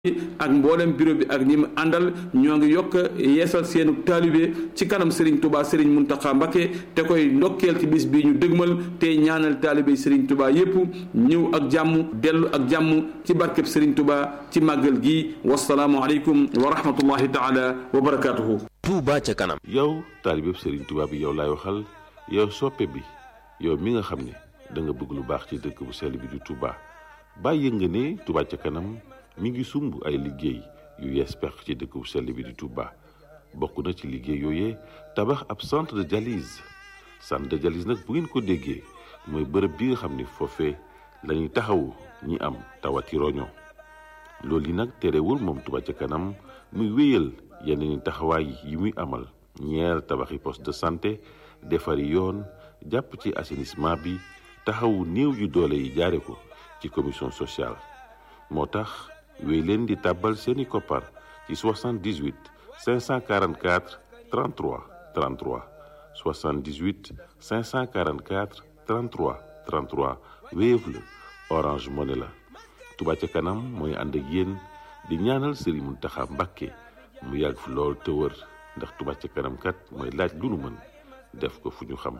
ak mboolem bureau bi ak ñi mu àndal ñoo ngi yokk yeesal seenu taalibe ci kanam Serigne Touba Serigne Mountakha Mbacké te koy ndokkeel ci bis bi ñu dëgmal te ñaanal taalibe Serigne Touba yépp ñëw ak jàmm dellu ak jàmm ci barkeb Serigne Touba ci màggal gi wasalaamu aleykum wa rahmatullahi taala wa barakaatuhu. Touba ca kanam. yow taalibe Serigne Touba bi yow laay waxal yow soppe bi yow mi nga xam ne da nga bëgg lu baax ci dëkk bu sell bi di Touba bàyyi nga ne Touba ca kanam. mi ngi sumb ay liggéey yu yees pex ci dëkk bu sell bi di Touba bokk na ci liggéey yooyee tabax ab centre de dialyse centre de dialyse nag bu ngeen ko déggee mooy bërëb bi nga xam ni foofee la ñuy taxawu ñi am tawati roño loolu yi nag terewul moom Touba ca kanam muy wéyal yeneen i taxawaay yi muy amal ñeer tabaxi poste de santé defari yoon jàpp ci assainissement bi taxawu néew yu doole yi jaare ko ci commission sociale moo tax wéy leen di tàbbal seeni koppar ci 78 544 33 33 78 544 33 33 Wave la Orange Money la Touba ca kanam mooy ànd ak yéen di ñaanal Serigne Mountakha Mbacké mu yàgg fi lool te wër ndax Touba ca kanam kat mooy laaj lu nu mën def ko fu ñu xam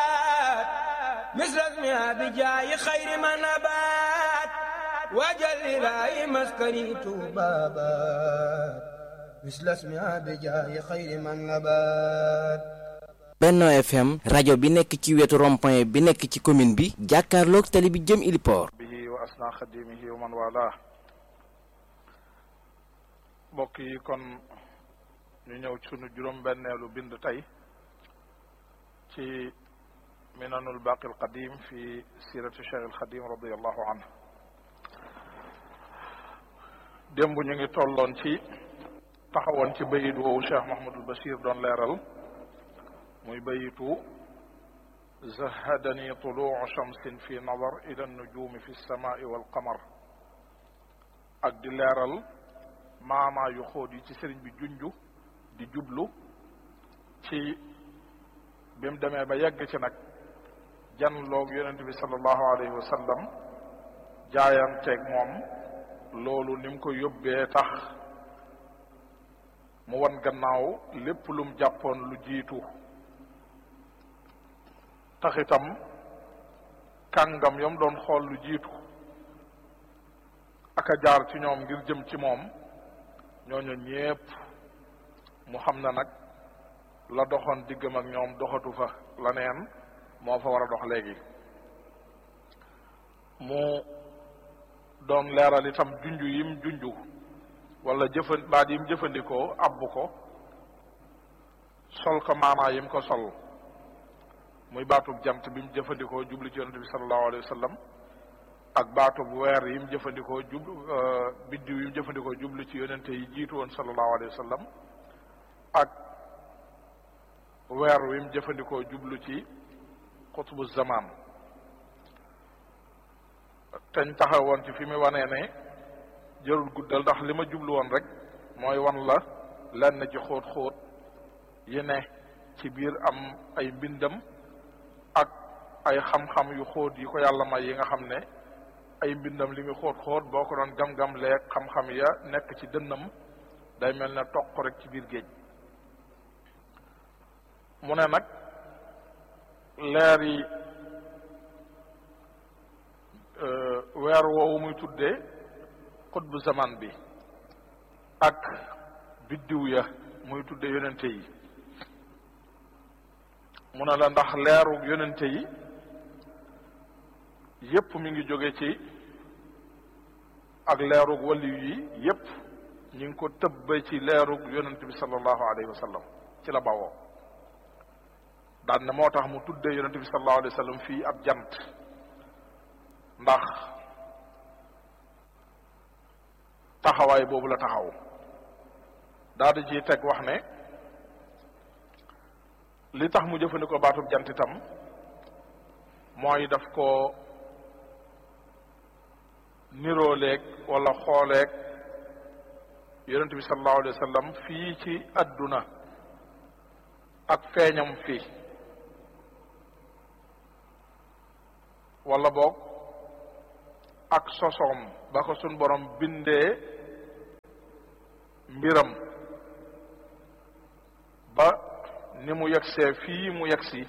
wajal ilaahi maskani tuubaabaat mislasmiha bi jaayi xayri man nabaat Benno FM rajo bi nekk ci wetu rond-point bi nekk ci commune bi jàkkaarloog tali bi jëm Iliport bihi wa asna xadimihi wa man wala mbokk yi kon ñu ñëw sunu juróom benneelu bind tey ci minanul baqi al qadim fi sirati cheikh al xadim radiallahu anhu démb ñu ngi tolloon ci taxawoon ci bayit woowu Cheikh Mahamadul Bachir doon leeral muy bayitu zahadani tuluu shamsin fi nadar ila nujumi fi lsamai walqamar ak di leeral maanaa yu xóot yi ci sëriñ bi junju di jublu ci bi mu demee ba yegg ci nag janloog yonent bi sallallahu alayhi wa sallam jaayanteeg moom loolu ni mu ko yóbbee tax mu wan gannaaw lépp lum jàppoon lu jiitu tax itam kàngam yam doon xool lu jiitu ak a jaar ci ñoom ngir jëm ci moom ñooñu ñépp mu xam na nag la doxoon diggam ak ñoom doxatu fa la neen moo fa war a dox léegi mu doon leeral itam junju yim junju wala jëfan baat yim jëfandikoo abbu ko sol ko maanaa yim ko sol muy baatub jant bi mu jëfandikoo jublu ci yonente bi sallallahu alayhi wa sallam ak baatub weer yim jëfandikoo jublu biddiw yim jëfandikoo jublu ci yonente yi jiitu woon sallallahu alayhi wa sallam ak weer wim jëfandikoo jublu ci xutbu zaman teñ taxawoon ci fi mu wanee ne jërul guddal ndax li ma jublu woon rek mooy wan la lenn ci xóot-xóot yi ne ci biir am ay mbindam ak ay xam-xam yu xóot yi ko yàlla may yi nga xam ne ay mbindam li muy xóot-xóot boo ko doon gam-gam leeg xam-xam ya nekk ci dënnam day mel ne toq rek ci biir géej mu ne nag leer yi weer woowu muy tuddee xutbu zaman bi ak biddiw ya muy tuddee yonente yi mu ne la ndax leeru yonente yi yépp mi ngi jóge ci ak leerug waliyu yi yépp ñu ngi ko tëbba ci leerug yonente bi sallallahu alayhi wa sallam ci la bawoo daan ne moo tax mu tuddee yonente bi sallallahu alayhi wa sallam fii ab jant ndax taxawaay boobu la taxaw daal di ciy teg wax ne li tax mu jëfandikoo baatub jant itam mooy daf ko nirooleeg wala xooleeg yonente bi sallallahu alayhi wa sallam fii ci adduna ak feeñam fii wala boog ak sosoom ba ko sun borom bindee mbiram ba ni mu yegsee fii mu yegsi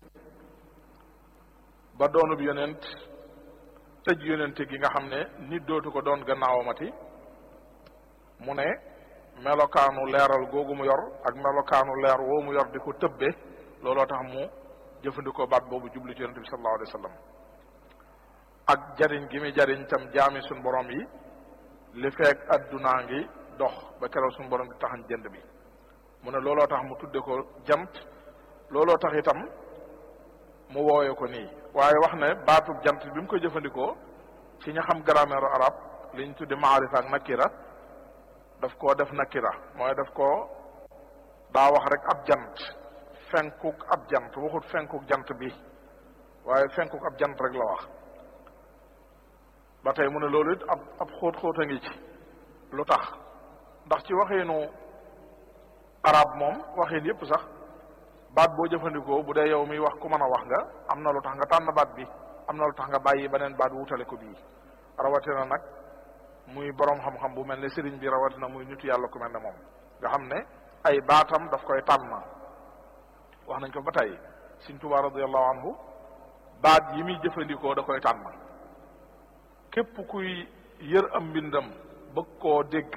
ba doonub yonent tëj yonente gi nga xam ne nit dootu ko doon gannaawamati mu ne melokaanu leeral googu mu yor ak melokaanu leer woo mu yor di ko tëbbe looloo tax mu jëfandikoo baat boobu jublu ci yonente bi sallallahu alayhi wa sallam ak jariñ gi muy jariñ tam jaami suñ borom yi li feek addunaa ngi dox ba keroog suñ borom di taxañ jënd bi mu ne looloo tax mu tudde ko jant looloo tax itam mu wooye ko nii waaye wax ne baatub jant bi mu ko jëfandikoo ci ña xam grammaire arab li ñu tudde maarifa ak nakira daf koo def nakira mooy daf koo daa wax rek ab jant fenkuk ab jant waxut fenkuk jant bi waaye fenkuk ab jant rek la wax ba tey mu ne loolu it ab ab xóot-xóot a ngi ci lu tax ndax ci waxiinu arab moom waxiin yépp sax baat boo jëfandikoo bu dee yow miy wax ku mën a wax nga am na lu tax nga tànn baat bi am na lu tax nga bàyyi beneen baat wutale ko bii rawatina nag muy borom xam-xam bu mel ne sëriñ bi rawatina muy nitu yàlla ku mel ne moom nga xam ne ay baatam daf koy tànn wax nañ ko ba tey Sëriñ Tuubaa radiyallahu anhu baat yi muy jëfandikoo da koy tànn képp kuy yër am mbindam bëgg koo dégg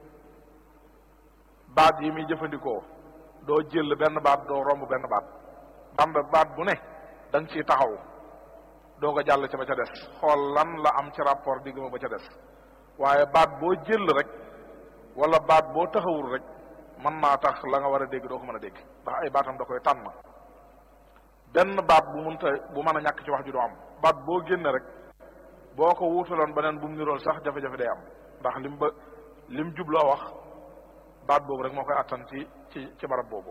baat yi muy jëfandikoo doo jël benn baat doo romb benn baat bamba baat bu ne da nga ciy taxaw doo ko jàll ca ba ca des xool lan la am ci rapport digg ma ba ca des waaye baat boo jël rek wala baat boo taxawul rek mën naa tax la nga war a dégg doo ko mën a dégg ndax ay baatam da koy tànn benn baat bu munta bu mën a ñàkk ci wax ju doo am baat boo génne rek boo ko wuutaloon beneen bu mu nirool sax jafe-jafe day am ndax lim ba lim jubloo wax baat boobu rek moo koy attan ci ci ci barab boobu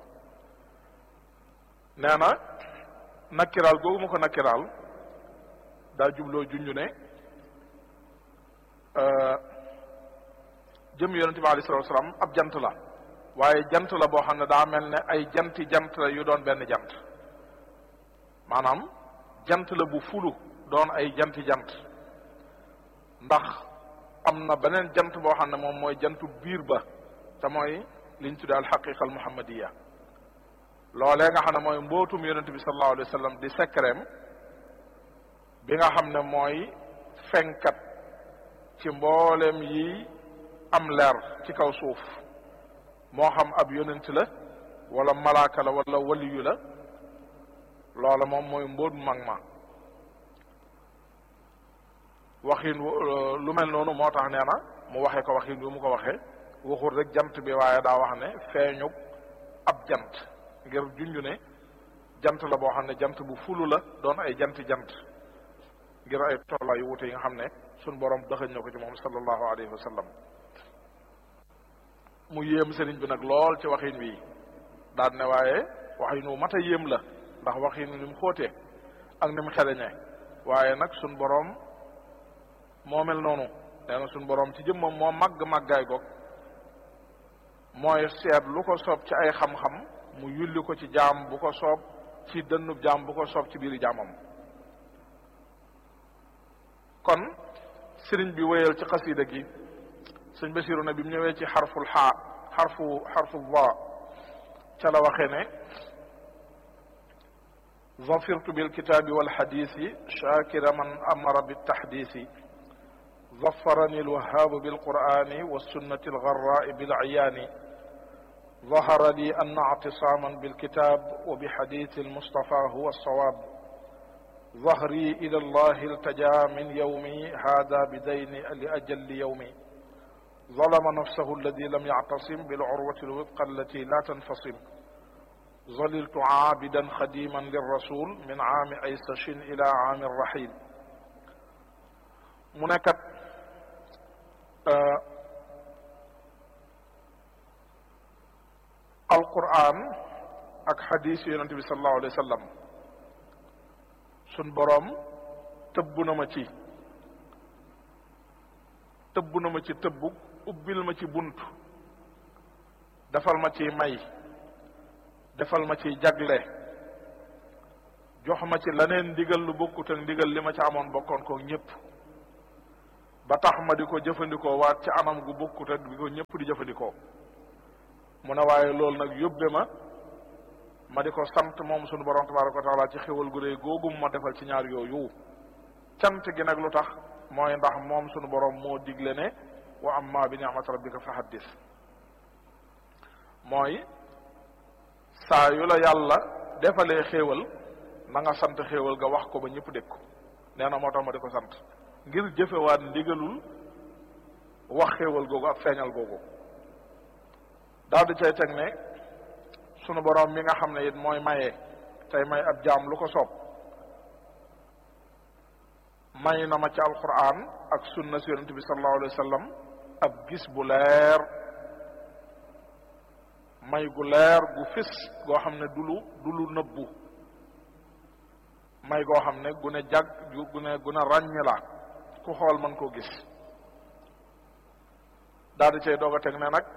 nee na nakkiraal googu mu ko nakkiraal daa jubloo junju ne jëm yonente bi alayhi salatu wasalaam ab jant la waaye jant la boo xam ne daa mel ne ay janti jant la yu doon benn jant maanaam jant la bu fulu doon ay janti jant ndax am na beneen jant boo xam ne moom mooy jantu biir ba te mooy liñ tuddee alxaqiqa al muhammadiya loolee nga xam ne mooy mbootum yonente bi sallallahu alayhi wa sallam di sekreem bi nga xam ne mooy fenkat ci mboolem yi am leer ci kaw suuf moo xam ab yonent la wala malaaka la wala waliyu la loola moom mooy mbóot mu mag ma waxin lu mel noonu moo tax nee na mu waxee ko waxin bi mu ko waxee waxul rek jant bi waaye daa wax ne feeñu ab jant ngir junj ne jant la boo xam ne jant bu fulu la doon ay janti jant ngir ay tollaa yu wute yi nga xam ne suñ borom dëxëñ na ko ci moom sallallahu alayhi wa sallam mu yéem sëriñ bi nag lool ci waxin wi daan ne waaye waxin wu mat a yéem la ndax waxin ni mu xóotee ak ni mu xereñee waaye nag suñ borom moo mel noonu nee na suñ borom ci jëmmam moo màgg màggaay goog mooy seet lu ko soob ci ay xam-xam mu yulli ko ci jaam bu ko soob ci dënnub jaam bu ko soob ci biiri jaamam kon sëriñ bi wéyal ci xasida gi sëñ Basiru ne bi mu ñëwee ci xarful xaa xarfu xarfu va ca la waxee ne ظفرت بالكتاب والحديث شاكر من أمر بالتحديث ظفرني الوهاب بالقرآن والسنة الغراء بالعيان ظهر لي أن اعتصاما بالكتاب وبحديث المصطفى هو الصواب ظهري إلى الله التجا من يومي هذا بدين لأجل يومي ظلم نفسه الذي لم يعتصم بالعروة الوثقى التي لا تنفصم ظللت عابدا خديما للرسول من عام عيسش إلى عام الرحيل منكت alquran ak xadis yonent bi sallallahu alayhi wa sallam sun boroom tëbb na ma ci tëbb na ma ci tëbbug ubbil ma ci bunt defal ma ci may defal ma ci jagle jox ma ci leneen ndigal lu bokkut ak ndigal li ma ci amoon bokkoon ko ñëpp ba tax ma di ko jëfandikoo waat ci anam gu bokkut ak bi ko ñëpp di jëfandikoo mu ne waaye loolu nag yóbbe ma ma di ko sant moom sunu borom tabaraka wa taala ci xéwal gu réy googu ma defal ci ñaar yooyu cant gi nag lu tax mooy ndax moom sunu borom moo digle ne wa amma bi ni'mat rabbika fa haddis mooy saa yu la yàlla defalee xéewal na nga sant xéewal ga wax ko ba ñëpp dégg ko nee na moo tax ma di ko sant ngir jëfewaat ndigalul wax xéewal googu ak feeñal googu daal di cay teg ne sunu boroom mi nga xam ne it mooy maye tey may ab jaam lu ko soob may na ma ci alquran ak sunna si yonente bi sallallahu alayhi wa sallam ab gis bu leer may gu leer gu fis goo xam ne du lu du lu nëbbu may goo xam ne gu ne jag gu ne gu ne ràññ la ku xool mën koo gis daal di cay doog a teg ne nag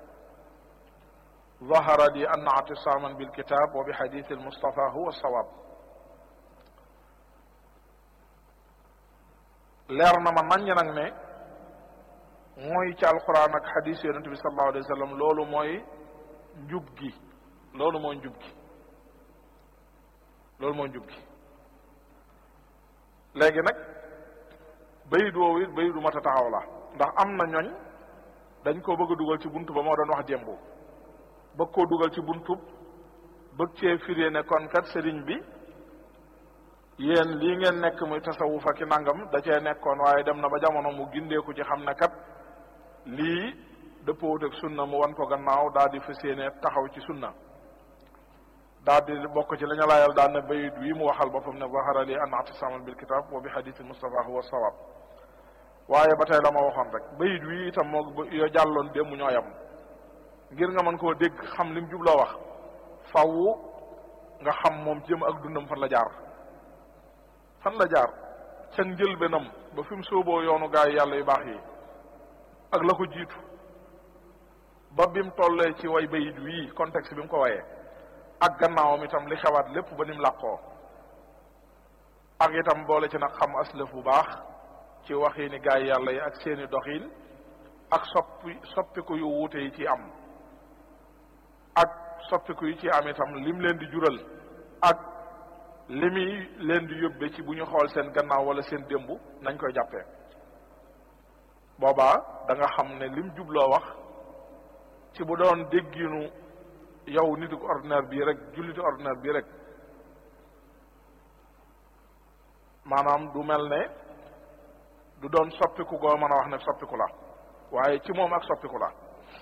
ظهر لي أن اعتصاما بالكتاب وبحديث المصطفى هو الصواب leer na ma naññ nag ne mooy ci alquran ak xadis yonente bi sallallahu alayhi wa sallam loolu mooy njub gi loolu mooy njub gi loolu mooy njub gi léegi nag bayit woowu it bayit du mat a taxaw la ndax am na ñooñ dañ koo bëgg a dugal ci buntu ba moo doon wax démb bëgg koo dugal ci buntub bëgg cee firee ne kon kat sëriñ bi yéen lii ngeen nekk muy tasawuf ak nangam da cee nekkoon waaye dem na ba jamono mu gindeeku ci xam ne kat lii dëppoowut ak sunna mu wan ko gannaaw daal di fas yéene taxaw ci sunna daal di bokk ci la ñu laayal daal ne bayit wi mu waxal boppam ne zahara li an atisaman bil kitab wa bi hadith mustafa huwa sawab waaye ba tey la ma waxoon rek bayit wi itam moo yo jàlloon démb ñoo yam ngir nga mën koo dégg xam lim jubloo wax faw nga xam moom jëm ak dundam fan la jaar fan la jaar ca njëlbéenam ba fi mu sóoboo yoonu gaay yàlla yu baax yi ak la ko jiitu ba bi mu tollee ci way bayit wii contexte bi mu ko wayee ak gannaawam itam li xewaat lépp ba ni mu làqoo ak itam boole ci nag xam aslëf bu baax ci waxiini gaay yàlla yi ak seeni doxiin ak soppi soppiku yu wuute yi ci am ak soppiku yi ci am itam lim leen di jural ak li muy leen di yóbbe ci bu ñu xool seen gannaaw wala seen démb nañ koy jàppee boobaa da nga xam ne lim jubloo wax ci bu doon dégginu yow nitu ordinaire bii rek jullitu ordinaire bii rek maanaam du mel ne du doon soppiku goo mën a wax ne soppiku la waaye ci moom ak soppiku la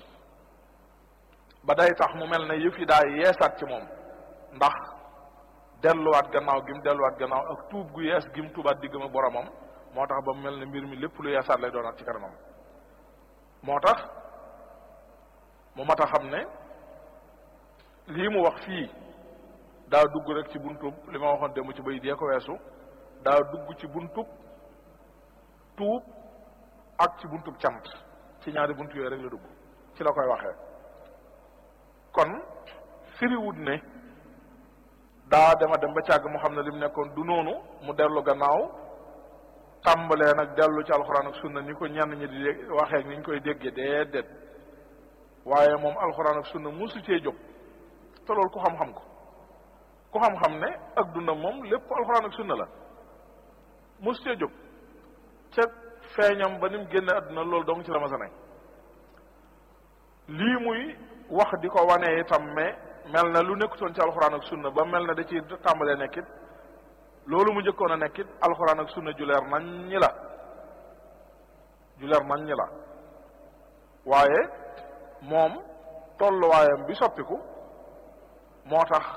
ba day tax mu mel ne yëf yi daa yeesaat ci moom ndax delluwaat gannaaw gi mu delluwaat gannaaw ak tuub gu yees gi mu tuubaat diggam ak boromam moo tax ba mu mel ne mbir mi lépp lu yeesaat lay doonaat ci kanamam moo tax mu mat a xam ne lii mu wax fii daa dugg rek ci buntub li ma waxoon démb ci bay dee ko weesu daa dugg ci buntub tuub ak ci buntub cant ci ñaari bunt yooyu rek la dugg ci la koy waxee kon firiwut ne daa dema dem ba càgg mu xam ne lim nekkoon du noonu mu dellu gannaaw tàmbalee nag dellu ci alxuraan ak sunna ni ko ñenn ñi di dégg waxee ni ñu koy déggee déedéet waaye moom alxuraan ak sunna musu cee jóg te loolu ku xam-xam ko ku xam-xam ne ak dundam moom lépp alxuraan ak sunna la musu cee jóg ca feeñam ba ni mu génne àdduna loolu dong ci la ma sa ne lii muy wax di ko wane itam mais mel na lu nekkutoon ci alxuraan ak sunna ba mel na da ci tàmbalee nekkit loolu mu njëkkoon a nekkit alxuraan ak sunna ju leer nañ ñi la ju leer nañ ñi la waaye moom tolluwaayam bi soppiku moo tax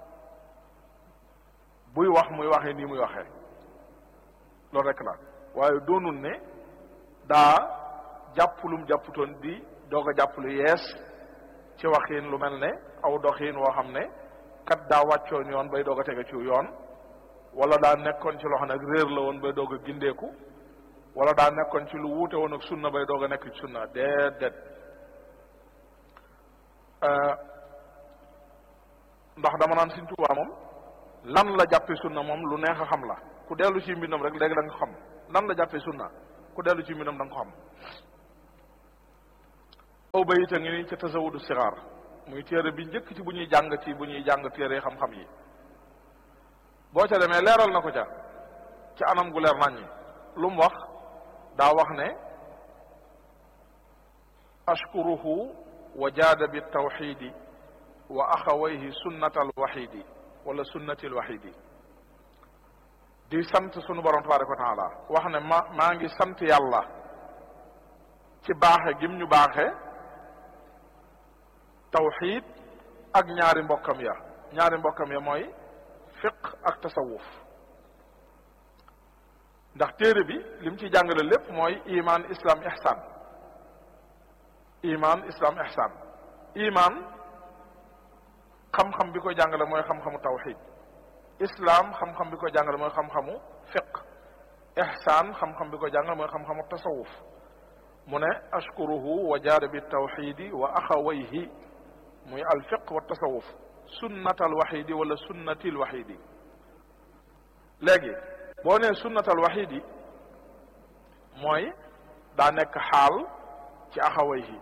buy wax muy waxee nii muy waxee loolu rek la waaye doonul ne daa jàpp lum jàpputoon di doog a jàpp lu yees ci waxiin lu mel ne aw doxiin woo xam ne kat daa wàccoon yoon bay doog a tege ci yoon wala daa nekkoon ci loo xam ne ak réer la woon bay doog a gindeeku wala daa nekkoon ci lu wuute woon ak sunna bay doog a nekk ci sunna déedéet ndax dama naan Sëriñ Tuubaa moom lan la jàppe sunna moom lu neex a xam la ku dellu ci mbindam rek léegi da nga xam lan la jàppe sunna ku dellu ci mbindam da nga ko xam aw bayit a ngi ni ca tasawudu sixaar muy téere bi njëkk ci bu ñuy jàng ci bu ñuy jàng téere xam-xam yi boo ca demee leeral na ko ca ci anam gu leer nañ ñi lu mu wax daa wax ne ashkuruhu wa jaada bi tawxidi wa axawayhi sunnat alwaxidi wala sunnati alwaxidi di sant sunu borom tabaraka wa taala wax ne ma maa ngi sant yàlla ci baaxe gim ñu baaxe tawxid ak ñaari mbokkam ya ñaari mbokkam ya mooy fiq ak tasawuf ndax téere bi lim ci jàngale lépp mooy iman islam ihsan iman islam ihsan iman xam-xam bi koy jàngale mooy xam-xamu tawxid islam xam-xam bi koy jàngale mooy xam-xamu fiq ihsan xam-xam bi koy jàngale mooy xam-xamu tasawuf mu ne ashkuruhu wa jaada bi tawxidi wa axawayhi muy alfiq wa tasawuf sunnat alwaxidi wala sunnati alwaxidi léegi boo nee sunnat alwaxidi mooy daa nekk xaal ci axawayhi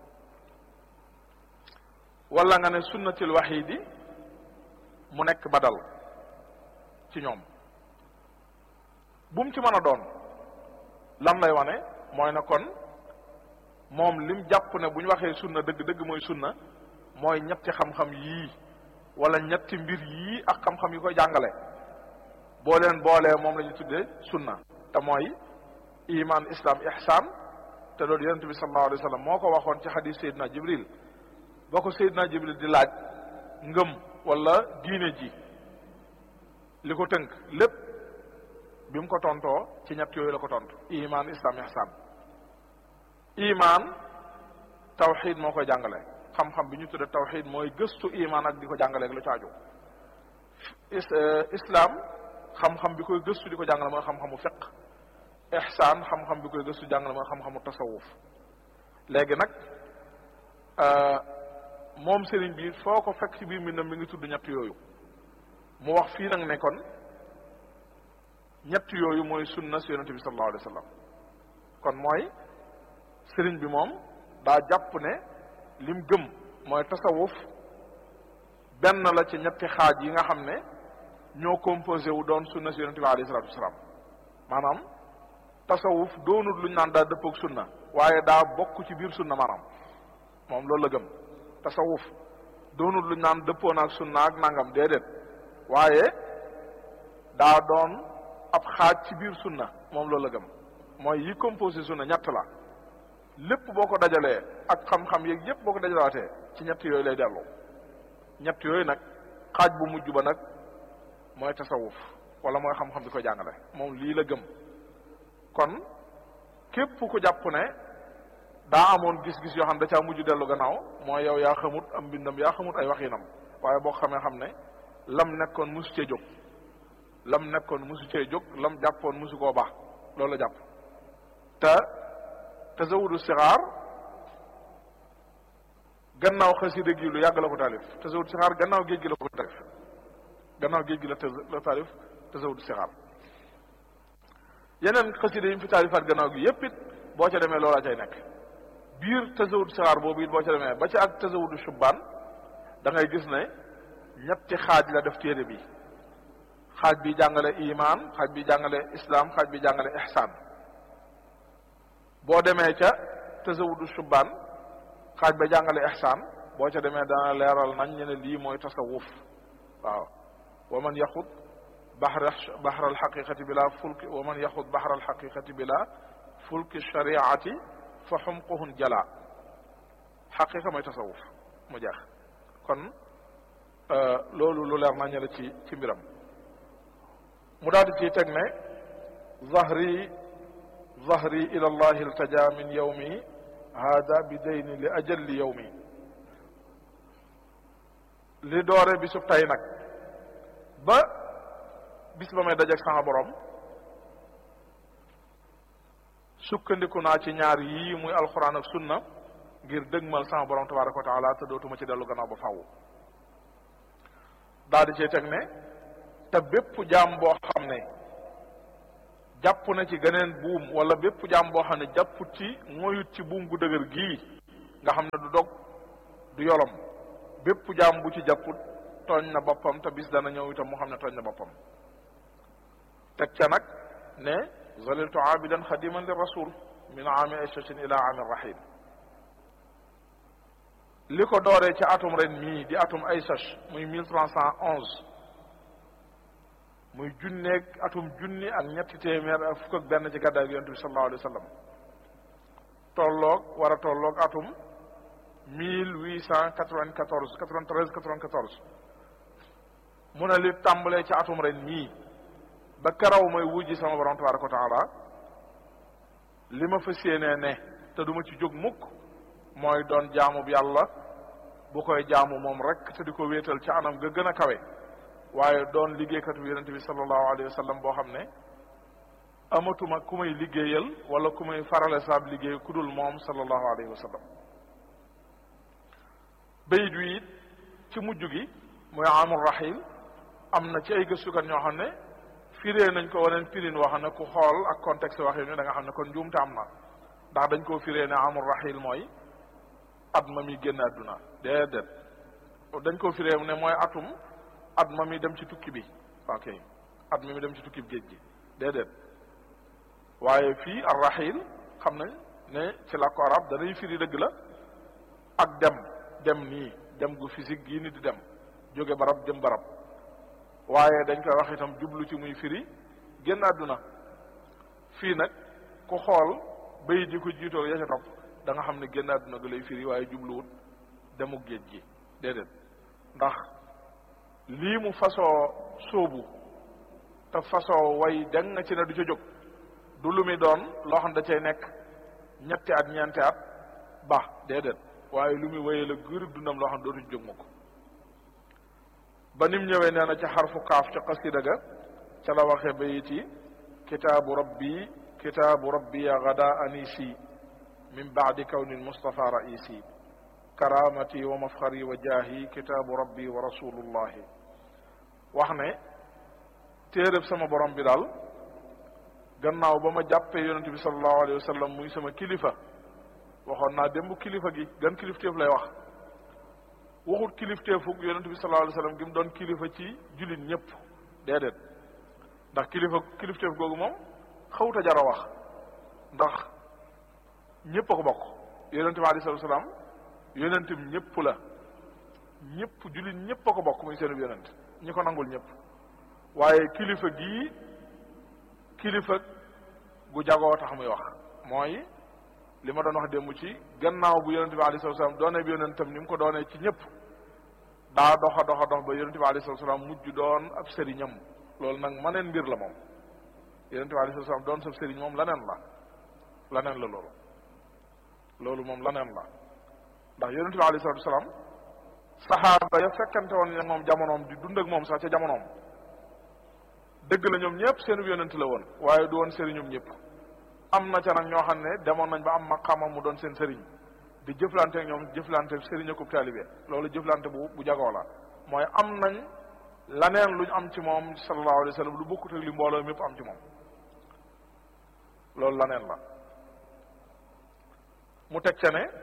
wala nga ne sunnati alwaxidi mu nekk badal ci ñoom bu mu ci mën a doon lan lay wane mooy na kon moom lim jàpp ne bu ñu waxee sunna dëgg-dëgg mooy sunna mooy ñetti xam-xam yii wala ñetti mbir yii ak xam-xam yi koy jàngale boo leen boolee moom la ñu tuddee sunna te mooy iman islam ihsan te loolu yonente bi sallallahu alayhi wa sallam moo ko waxoon ci xadis Seydina Jibril boo ko Seydina Jibril di laaj ngëm wala diine ji li ko tënk lépp bi mu ko tontoo ci ñett yooyu la ko tontu iman islam ihsan iman tawxid moo koy jàngale xam-xam bi ñu tudde tawxid mooy gëstu iman ak di ko jàngale ak lu caaju islam xam-xam bi koy gëstu di ko jàngale mooy xam-xamu fiq ihsan xam-xam bi koy gëstu jàngale mooy xam-xamu tasawuf léegi nag moom sëriñ bi foo ko fekk ci biir mbindam mi ngi tudd ñett yooyu mu wax fii nag ne kon ñett yooyu mooy sunna si yonente bi sallallahu alayhi wa sallam kon mooy sëriñ bi moom daa jàpp ne lim gëm mooy tasawuf benn la ci ñetti xaaj yi nga xam ne ñoo composé wu doon sunna si yonente bi alayhi salatu wasalaam maanaam tasawuf doonut luñ naan daa dëppoog sunna waaye daa bokk ci biir sunna maanaam moom loolu la gëm tasawuf doonut luñ naan dëppoo naag sunna ak nangam déedéet waaye daa doon ab xaaj ci biir sunna moom loolu la gëm mooy yi composé sunna ñett la lépp boo ko dajalee ak xam-xam yeeg yépp boo ko dajalaatee ci ñett yooyu lay dellu ñett yooyu nag xaaj bu mujj ba nag mooy tasawuf wala mooy xam-xam bi ko jàngale moom lii la gëm kon képp ku jàpp ne daa amoon gis-gis yoo xam da caa mujj dellu gannaaw mooy yow yaa xamut am mbindam yaa xamut ay waxinam waaye boo xamee xam ne lam nekkoon musu cee jóg lam nekkoon musu cee jóg lam jàppoon musu koo baax loolu la jàpp te tasawudu sixaar gannaaw xasida gi lu yàgg la ko taalif tasawudu sixaar gannaaw géej gi la ko taalif gannaaw géej gi la la taalif tasawudu sixaar yeneen xasida yi mu fi taalifaat gannaaw gi yépp it boo ca demee loolaa cay nekk biir tasawudu sixaar boobu it boo ca demee ba ca ak tasawudu shubbaan da ngay gis ne ñetti xaaj la def téere bi xaaj bi jàngale iman xaaj bi jàngale islam xaaj bi jàngale ihsan boo demee ca tasawudu shubbaan xaaj ba jàngale ihsan boo ca demee dana leeral nañ ñu ne lii mooy tasawuf waaw wa man yaxud baxra baxra alxaqiqati bila fulki wa man yaxud baxra alxaqiqati bila fulki shariati fa xumquhun jala xaqiqa mooy tasawuf mu jeex kon loolu lu leer nañ la ci ci mbiram mu daal di ciy teg ne zahri zahri ila allah iltaja min yawmi hada bi dayni li ajalli yawmi li doore bisub tey nag ba bis ba may dajeeg sama borom sukkandiku naa ci ñaar yii muy alxuraan ak sunna ngir dëgmal sama borom tabaraka wa taala te dootuma ci dellu gannaaw ba fàww daal di cee teg ne te bépp jaam boo xam ne jàpp na ci geneen buum wala bépp jaam boo xam ne jàpput ci moyut ci buum gu dëgër gii nga xam ne du dog du yolom bépp jaam bu ci jàpput tooñ na boppam te bis dana ñëw itam mu xam ne tooñ na boppam teg ca nag ne zaliltu aabidan xadiman li rasul min aami ayshatin ila aami rahil li ko dooree ci atum ren mii di atum aysach muy mille trois cent onze muy junneeg atum junni ak ñetti téeméer ak fukk ak benn ci gàddaay gi yonent bi sallallahu alayhi wa sallam tolloog war a tolloog atum mille huit cent quatre-vingt-quatorze quatre-vingt-treize quatre-vingt-quatorze mu ne li tàmbalee ci atum ren mii ba karaw may wujji sama borom tabaraka wa taala li ma fas yéenee ne te duma ci jóg mukk mooy doon jaamu bi yàlla bu koy jaamu moom rek te di ko wéetal ci anam ga gën a kawe waaye doon liggéeykatu yonent bi sallallahu alayhi wa sallam boo xam ne amatuma ku may liggéeyal wala ku may farale saab liggéey ku dul moom sallallahu alayhi wa sallam bayit wi it ci mujj gi mooy amul rahil am na ci ay gëstukat ñoo xam ne firee nañ ko waneen firin woo xam ne ku xool ak contexte waxin ni da nga xam ne kon njuumte am na ndax dañ koo firee ne amul rahil mooy at ma mi génn àdduna déedéet dañ koo firee ne mooy atum at ma mi dem ci tukki bi ok at mi mi dem ci tukki bi géej gi déedéet waaye fii ar rahil xam nañ ne ci làkku arab danay firi dëgg la ak dem dem nii dem gu physique gii ni di dem jóge barab dem barab waaye dañ koy wax itam jublu ci muy firi génn àdduna fii nag ku xool bayit yi ko jiitoo ya ca topp da nga xam ne génn àdduna ga lay firi waaye jubluwut demuk géej gi déedéet ndax lii mu fasoo sóobu te fasoo way dang nga ci ne du ca jóg du lu muy doon loo xam da cay nekk ñetti at ñeenti at ba déedéet waaye lu muy wéyee la gërëb dundam loo xam dootu ci jóg ma ko ba nim ñëwee nee na ca xarfu kaaf ca xasida ga ca la waxee bayit yi kitaabu rabbi kitaabu rabbi ya gada anisi min baadi kawni lmustafa raisi karamati wa mafxari wa jaahi kitaabu rabbi wa rasulullahi wax ne téeréb sama borom bi daal gannaaw ba ma jàppee yonente bi salallahu alayhi wa sallam muy sama kilifa waxoon naa démb kilifa gi gan kilifteef lay wax waxut kilifteefug yonente bi sallallahu alayhi wa sallam gi mu doon kilifa ci jullit ñëpp déedéet ndax kilifa kilifteef googu moom xawut a jar a wax ndax ñëpp a ko bokk yonente bi alayhi salaam yonente bi ñëpp la ñëpp jullit ñëpp a ko bokk muy seenub yonent ñi ko nangul ñëpp waaye kilifa gii kilifa gu jagoo tax muy wax mooy li ma doon wax démb ci gannaaw bu yonente bi alayhi salaam doone bi yonentam ni mu ko doonee ci ñëpp daa doxa doxa dox ba yonente bi alayhi salaam mujj doon ab sëriñam loolu nag maneen mbir la moom yonente bi alayhi salaam doon sab sëriñ moom laneen la laneen la loolu loolu moom laneen la ndax yonente bi alayhi salaam saxaaba ya fekkante woon ne moom jamonoom di dund ak moom sax ca jamonoom dëgg la ñoom ñëpp seenub yonent la woon waaye du woon sëriñum ñëpp am na ca nag ñoo xam ne demoon nañ ba am maqaama mu doon seen sëriñ di jëflante ak ñoom jëflante sëriñ akub taalibe loolu jëflante bu bu jagoo la mooy am nañ laneen luñ am ci moom sallallahu alayhi wa sallam lu bokkut ak li mbooloo mépp am ci moom loolu laneen la mu teg ca ne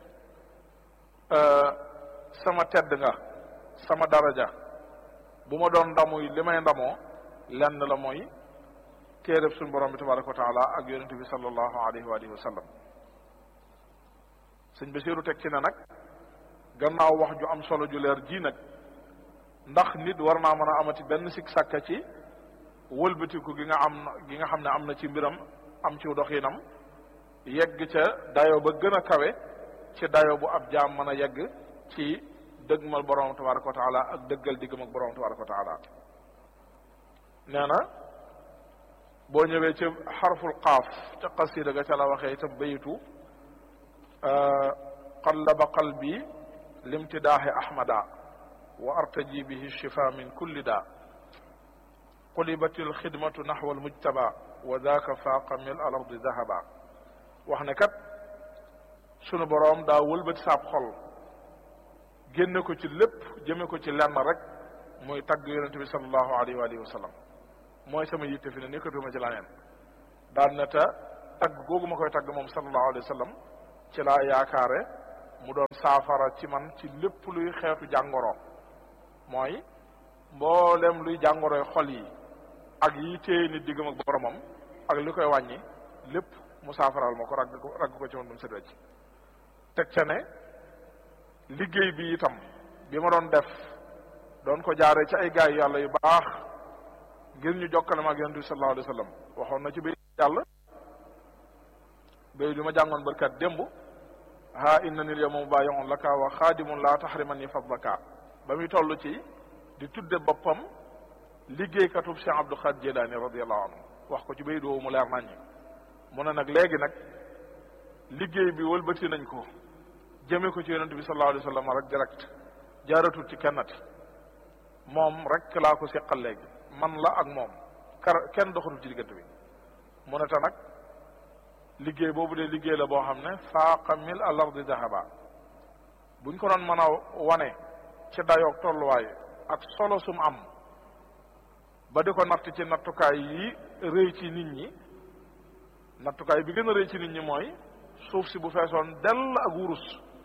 sama tedd nga sama daraja bu ma doon ndamuy li may ndamoo lenn la mooy téereb suñu borom bi tabaraka wa taala ak yonente bi sallallahu alayhi wa alihi wa sallam sëñ Basiiru teg ci ne nag gannaaw wax ju am solo ju leer ji nag ndax nit war naa mën a amati benn sikk sàkka ci wëlbatiku gi nga am gi nga xam ne am na ci mbiram am ci doxinam yegg ca dayo ba gën a kawe ci dayo bu ab jaam mën a yegg ci dëgmal borom tabaraka wa taala ak dëggal diggam ak borom tabaraka wa taala nee na boo ñëwee ci xarful qaaf ca qasida ga ca la waxee itam bayitu qallaba qalbi limtidaahi ahmada wa artaji bihi shifa min kulli daa qulibat alxidmatu naxwa almujtaba wa daaka faaqa mil al ardi dahaba wax ne kat sunu boroom daa wëlbati saab xol génne ko ci lépp jëme ko ci lenn rek muy tagg yonente bi salallahu alayhi wa alihi wa sallam mooy sama yitte fi ne nekkatuma ci laneen daan na ta tagg googu ma koy tagg moom sallallahu alayhi wa sallam ci laa yaakaare mu doon saafara ci man ci lépp luy xeetu jàngoro mooy mboolem luy jàngoroy xol yi ak yi téye nit diggam ak boromam ak li koy wàññi lépp mu saafaral ma ko ragg ko ragg ko ci man ba mu set wecc teg ca ne liggéey bi itam bi ma doon def doon ko jaaree ci ay gaay yàlla yu baax ngir ñu jokkale ma ak yonent bi sallallahu alayhi wa sallam waxoon na ci bay yàlla bay bi ma jàngoon barkat démb ha inna nil yawma mubayi'un laka wa xaadimun la tahrimani fadlaka ba muy toll ci di tudde boppam liggéeykatub Cheikh Abdou Khadir Jilani radiyallahu anhu wax ko ci bay doowu mu leer naññi mu ne nag léegi nag liggéey bi wëlbati nañ ko jëme ko ci yonent bi sallallahu alayhi wa sallam rek direct jaaratul ci kennati moom rek laa ko seqal léegi man la ak moom kar kenn doxatul ci diggante bi mu ne te nag liggéey boobu de liggéey la boo xam ne faaqa mil al ardi dahaba buñ ko doon mën a wane ci dayoog tolluwaay ak solo sum am ba di ko natt ci nattukaay yi rëy ci nit ñi nattukaay bi gën a rëy ci nit ñi mooy suuf si bu feesoon dell ak wurus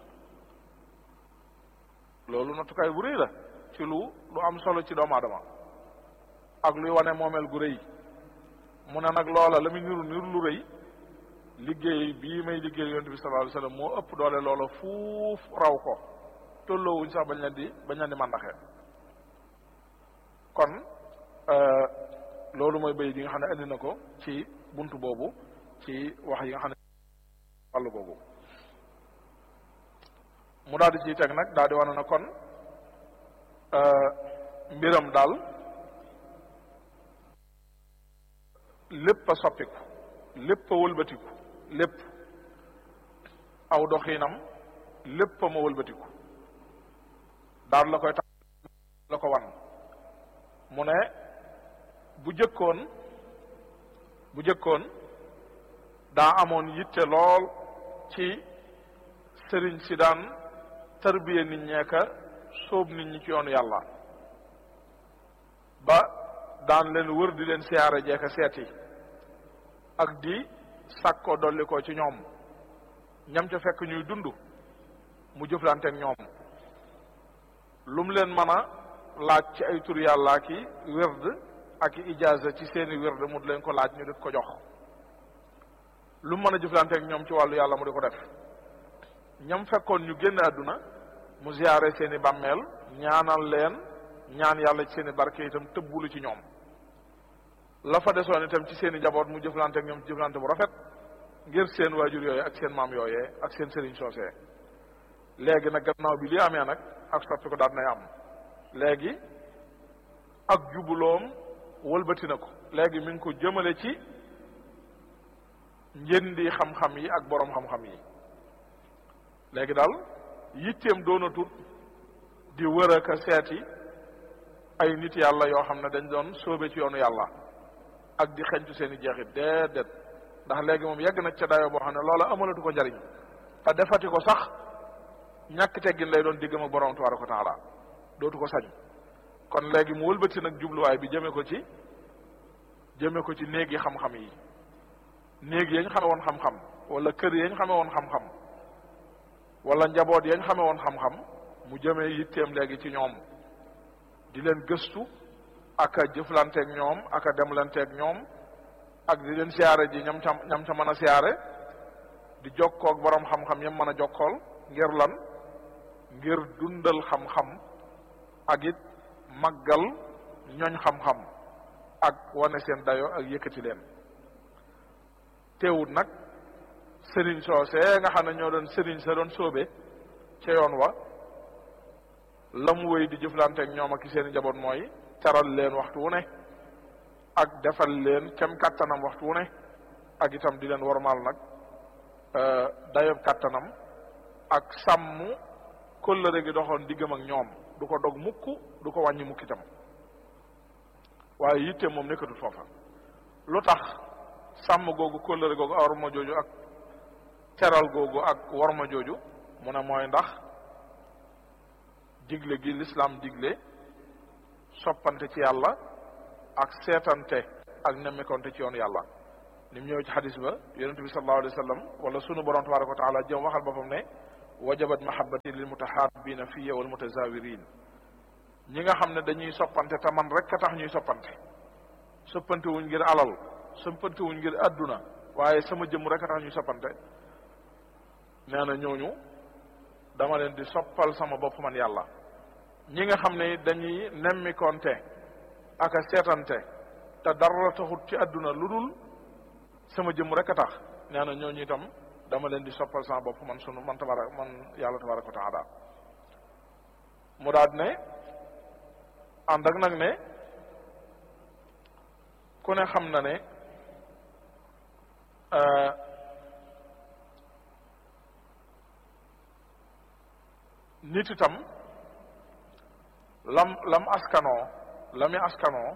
loolu nattukaay bu rëy la ci lu lu am solo ci doomu aadama ak luy wane moomeel gu rëy mu ne nag loola la muy niru niru lu rëy liggéey bii may liggéey yonent bi sallallahu alayhi wasallam moo ëpp doole loola fuuf raw ko tolloowuñ sax bañ leen di bañ leen di màndaxee kon loolu mooy bay yi nga xam ne indi na ko ci buntu boobu ci wax yi nga xam ne wàllu googu mu daal di ciy teg nag daal di wane na kon mbiram daal lépp a soppiku lépp a wëlbatiku lépp aw doxiinam lépp a ma wëlbatiku daal la koy tax la ko wan mu ne bu jëkkoon bu jëkkoon daa amoon yitte lool ci sëriñ si daan tarbiya nit ñeeka sóob nit ñi ci yoonu yàlla ba daan leen wër di leen siyaare jeeka seeti ak di sàkkoo dolli ko ci ñoom ñam ca fekk ñuy dund mu jëflanteeg ñoom lum leen mën a laaj ci ay tur yàlla ki wérd ak i ijaaza ci seeni wérd mu di leen ko laaj ñu di ko jox lu mën a jëflanteeg ñoom ci wàllu yàlla mu di ko def ñam fekkoon ñu génn àdduna mu ziyaare seeni bàmmeel ñaanal leen ñaan yàlla ci seeni barke itam tëbbulu ci ñoom la fa desoon itam ci seeni njaboot mu jëflanteeg ñoom ci jëflante bu rafet ngir seen waajur yooyee ak seen maam yooyee ak seen sëriñ soosee léegi nag gannaaw bi li amee nag ak soppi ko daal nay am léegi ak jubuloom wëlbati na ko léegi mi ngi ko jëmale ci njëndi xam-xam yi ak boroom xam-xam yi léegi daal yitteem doonatut di wër ak a seeti ay nit yàlla yoo xam ne dañ doon sóobe ci yoonu yàlla ak di xeñtu seen i jeexit déedéet ndax léegi moom yegg na ca dayoo boo xam ne loola amalatu ko njariñ te defati ko sax ñàkk teggin lay doon diggam ak borom tabaraka wa taala dootu ko sañ kon léegi mu wëlbati nag jubluwaay bi jëme ko ci jëme ko ci néegi xam-xam yi néeg yañ xame woon xam-xam wala kër yañ xame woon xam-xam wala njaboot yañ xame woon xam-xam mu jëmee yitteem léegi ci ñoom di leen gëstu ak a jëflanteeg ñoom ak a demlanteeg ñoom ak di leen siyaare ji ñam ca ñam ca mën a siyaare di jokkoog borom xam-xam yam mën a jokkool ngir lan ngir dundal xam-xam ak it màggal ñooñ xam-xam ak wane seen dayo ak yëkkati leen teewut nag sëriñ soosee nga xam ne ñoo doon sëriñ sa doon sóobe ca yoon wa la mu wéy di jëflanteeg ñoom ak seen i njaboot mooy taral leen waxtu wu ne ak defal leen kem kàttanam waxtu wu ne ak itam di leen wormaal nag dayob kàttanam ak sàmm kóllëre gi doxoon diggam ak ñoom du ko dog mukk du ko wàññi mukk itam waaye yitte moom nekkatul foofa lu tax sàmm googu kóllëre googu warma jooju ak teral googu ak warma jooju mu ne mooy ndax digle gi lislaam digle soppante ci yàlla ak seetante ak nemmikonte ci yoonu yàlla ni mu ñëw ci xadis ba yonent bi sallallahu alayhi wa sallam wala sunu borom tabaraka wa taala jëm waxal boppam ne wajabat mahabbati lil mutahabina fiya wal mutazawirin ñi nga xam ne dañuy soppante te man rek a tax ñuy soppante soppante wuñ ngir alal soppante wuñ ngir àdduna waaye sama jëmm rek a tax ñuy soppante nee na ñooñu dama leen di soppal sama bopp man yàlla ñi nga xam ne dañuy nemmikonte ak a seetante te dara taxut ci àdduna lu dul sama jëmm rek a tax nee na ñooñu itam dama leen di soppal sama bopp man sunu man tabara man yàlla tabaraka wa taala mu daal ne ànd ak nag ne ku ne xam na ne nit itam lam lam askanoo lami askanoo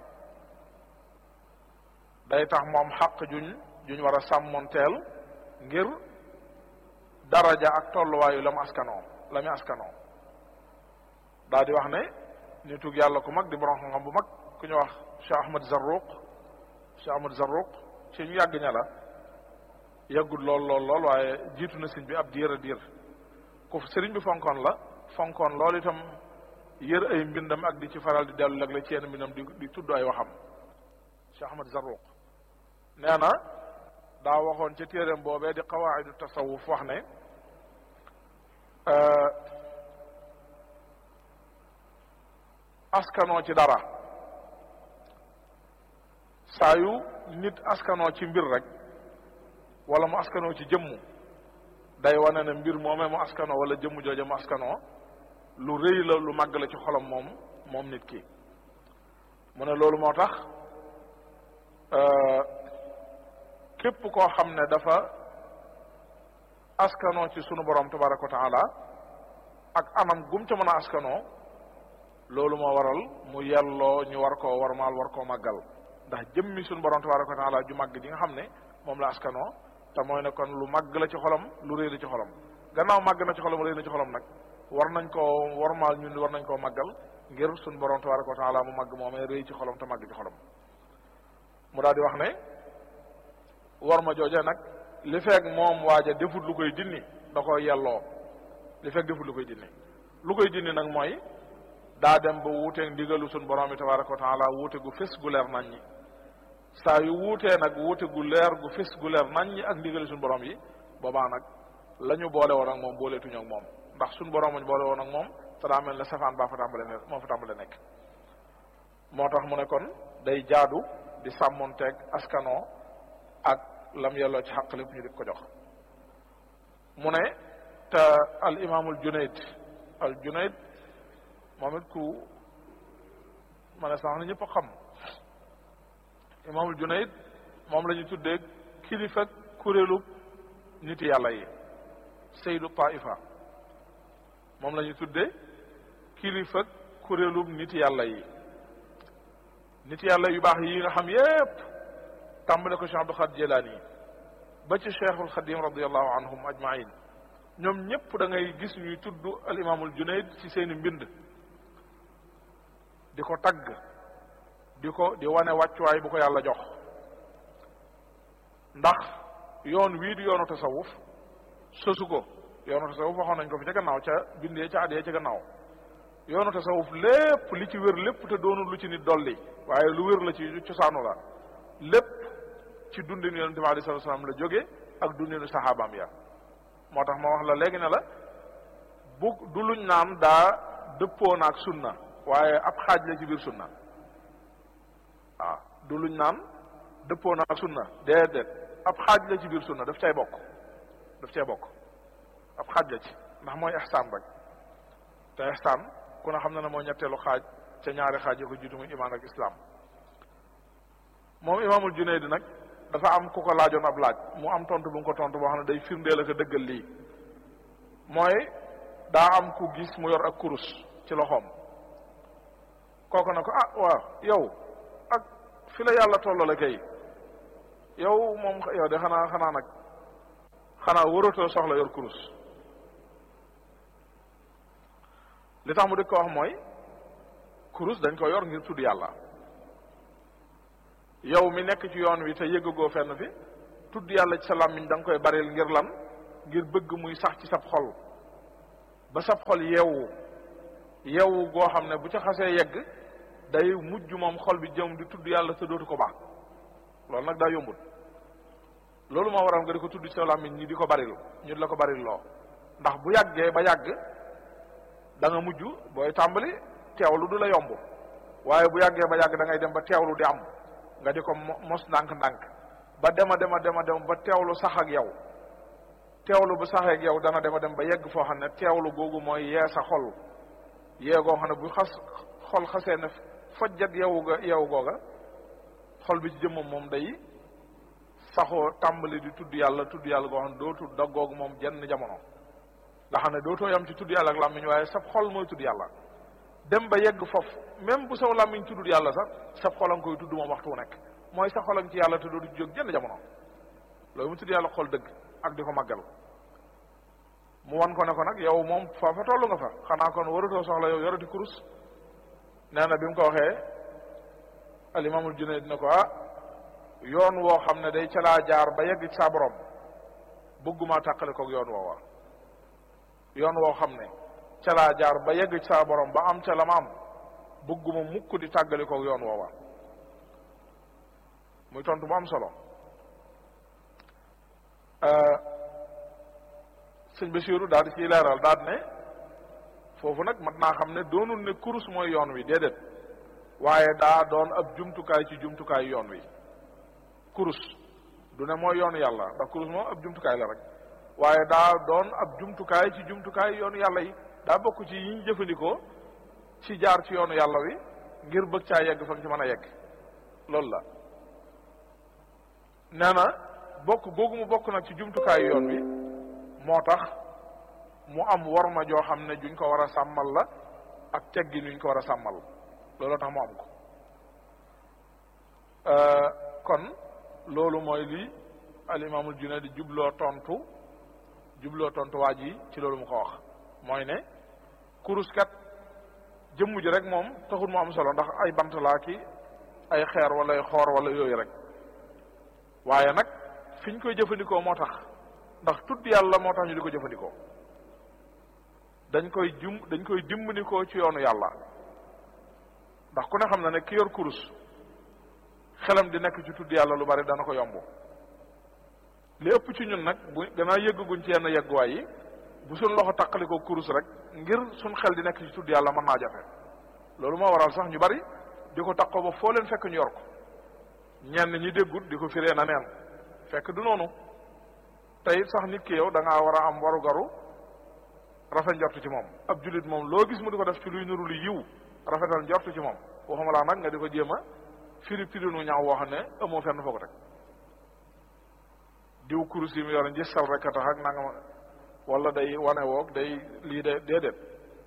day tax moom xaq juñ juñ war a sàmmonteel ngir daraja ak tolluwaayu lam askanoo lami askanoo daa di wax ne nitug yàlla ku mag di borom xam-xam bu mag ku ñu wax Cheikh Ahmad Zarruq Cheikh Ahmad Zarruq ci ñu yàgg ña la yàggul lool lool lool waaye jiitu na sëñ bi ab diir a diir ku sëriñ bi fonkoon la fonkoon loolu itam yër ay mbindam ak di ci faral di dellu lag la ci yenn mbindam di di tudd ay waxam Cheikh Ahmad Zarruq nee na daa waxoon ca téeréem boobee di qawaidu tasawuf wax ne askanoo ci dara saa yu nit askanoo ci mbir rek wala mu askanoo ci jëmm day wane ne mbir moomee mu askanoo wala jëmm jooje mu askanoo lu rëy la lu màgg la ci xolam moom moom nit ki mu ne loolu moo tax képp koo xam ne dafa askanoo ci sunu borom tabaraka wa taala ak anam gum ca mën a askanoo loolu moo waral mu yelloo ñu war koo warmaal war koo màggal ndax jëmmi sunu borom tabaraka wa taala ju màgg ji nga xam ne moom la askanoo te mooy ne kon lu màgg la ci xolam lu rëy la ci xolam gannaaw màgg na ci xolam rëy na ci xolam nag war nañ koo warmaal ñun war nañ koo màggal ngir sunu borom tabaraka wa taala mu màgg moomee rëy ci xolam te màgg ci xolam mu daal di wax ne war ma jooje nag li fekk moom waaja defut lu koy dinni da koy yelloo li fekk defut lu koy dinni lu koy dinni nag mooy daa dem ba wuuteeg ndigalu sun borom bi tabaraka wa taala wuute gu fés gu leer nañ ñi saa yu wuutee nag wuute gu leer gu fés gu leer nañ ñi ak ndigalu sun borom yi boobaa nag la ñu boole woon ak moom booleetuñu ak moom ndax sun borom ñu boole woon ak moom te daa mel ne safaan baa fa tàmbale ne moo fa tàmbale nekk moo tax mu ne kon day jaadu di sàmmonteeg askanoo ak lam yelloo ci xaq lépp ñu di ko jox mu ne te al imaamul junayd al junayd moom it ku ma ne sax na ñëpp xam imaamul junayd moom la ñu tuddee kilifa kuréelu nit yàlla yi saydu taifa moom la ñu tuddee kilifa kuréelu nit yàlla yi nit yàlla yu baax yi nga xam yépp tàmbale ko Cheikh Abdul Xaadir Jilaani ba ci Cheikhul Xadim radiallahu anhum ajmain ñoom ñëpp da ngay gis ñuy tudd al imaamul Junayd ci seeni mbind di ko tagg di ko di wane wàccuwaay bu ko yàlla jox ndax yoon wii di yoonu tasawuf sosu ko yoonu tasawuf waxoon nañ ko fi ca gannaaw ca bindee ca adee ca gannaaw yoonu tasawuf lépp li ci wér lépp te doonul lu ci nit dolli waaye lu wér la ci cosaanu la lépp ci dundinu yonente bi alei salatu salaam la jóge ak dundinu saxaabaam ya moo tax ma wax la léegi ne la bu du luñ naan daa dëppoo na ak sunna waaye ab xaaj la ci biir sunna waaw du luñ naan dëppoo na ak sunna déedéet ab xaaj la ci biir sunna daf cay bokk daf cay bokk ab xaaj la ci ndax mooy ihsaan rek te ihsaan ku ne xam na ne mooy ñetteelu xaaj ca ñaari xaaj yi ko jiitu muy imaan ak islam moom imaamul Junayd nag dafa am ku ko laajoon ab laaj mu am tontu bu nga ko tontu boo xam ne day firndeel ak a dëggal lii mooy daa am ku gis mu yor ak kurus ci loxoom kooku na ko ah waaw yow ak fi la yàlla tollale kay yow moom yow de xanaa xanaa nag xanaa waratoo soxla yor kurus li tax mu di ko wax mooy kurus dañ ko yor ngir tudd yàlla yow mi nekk ci yoon wi te yëggagoo fenn fi tudd yàlla ci sa làmmiñ da nga koy baril ngir lan ngir bëgg muy sax ci sab xol ba sab xol yeewu yeewu goo xam ne bu ca xasee yegg day mujj moom xol bi jëm di tudd yàlla te dootu ko baax loolu nag daa yombut loolu moo waral nga di ko tudd ci sa làmmiñ ñi di ko baril ñu di la ko baril loo ndax bu yàggee ba yàgg da nga mujj booy tàmbali teewlu du la yomb waaye bu yàggee ba yàgg da ngay dem ba teewlu di am nga di ko mos ndànk-ndànk ba dema dema dema dem ba teewlu sax ak yow teewlu bu saxee ak yow dana dema dem ba yegg foo xam ne teewlu googu mooy yee sa xol yee goo xam ne bu xas xol xasee ne fojjat yow ga yow googa xol bi ci jëmmam moom day saxoo tàmbali di tudd yàlla tudd yàlla goo xam ne dootu daggoogu moom jenn jamono nga xam ne dootoo yam ci tudd yàlla ak làmmiñ waaye sab xol mooy tudd yàlla dem ba yegg foofu même bu saw làmmiñ tuddul yàlla sax sab xol a nga koy tudd moom waxtu wu nekk mooy sa xol a nga ci yàlla te dootu jóg jenn jamono loolu mu tudd yàlla xol dëgg ak di ko màggal mu wan ko ne ko nag yow moom foofa tollu nga fa xanaa kon waratoo soxla yow yorati kurus nee na bi mu ko waxee alimaamul Junayd ne ko ah yoon woo xam ne day ca laa jaar ba yegg ci saa borom bëgguma tàqale koog yoon woowa yoon woo xam ne ca laa jaar ba yegg ci saa borom ba am ca la ma am bëgguma mukk di tàggali koog yoon woowa muy tontu bu am solo sëñ Basiiru daal di ciy leeral daal ne foofu nag mat naa xam ne doonul ne kurus mooy yoon wi déedéet waaye daa doon ab jumtukaay ci jumtukaay yoon wi kurus du ne mooy yoonu yàlla ndax kurus moom ab jumtukaay la rek waaye daa doon ab jumtukaay ci jumtukaay yoonu yàlla yi daa bokk ci yi ñu jëfandikoo ci jaar ci yoonu yàlla wi ngir bëgg caa yegg fa nga ci mën a yegg loolu la nee na bokk googu mu bokk nag ci jumtukaay yoon wi moo tax mu am worma joo xam ne juñ ko war a sàmmal la ak teggi nuñ ko war a sàmmal loolu tax mu am ko kon loolu mooy li al imaamul Junayd di jubloo tontu jubloo tontu waa ji ci loolu mu ko wax mooy ne kurus kat jëmm ji rek moom taxul mu am solo ndax ay bant laa ki ay xeer wala ay xoor wala yooyu rek waaye nag fi ñu koy jëfandikoo moo tax ndax tudd yàlla moo tax ñu di ko jëfandikoo dañ koy jum dañ koy dimbandikoo ci yoonu yàlla ndax ku ne xam na ne ki yor kurus xelam di nekk ci tudd yàlla lu bari dana ko yomb li ëpp ci ñun nag bu gannaaw yëgguñ ci yenn yegguwaay yi bu suñ loxo taqali ko kurus rek ngir suñ xel di nekk ci tudd yàlla mën naa jafe loolu moo waral sax ñu bari di ko taqoo ba foo leen fekk ñu yor ko ñenn ñi déggut di ko firee na neen fekk du noonu tey sax nit ki yow da ngaa war a am waru garu rafet njort ci moom ab jullit moom loo gis mu di ko def ci luy nuru lu yiw rafetal njort ci moom waxuma laa nag nga di ko jéem a firi firinu ñaaw woo xam ne amoo fenn foo ko teg diw kurus yi mu yore njësal rek a tax ak nanga wala day wane woog day lii de déedéet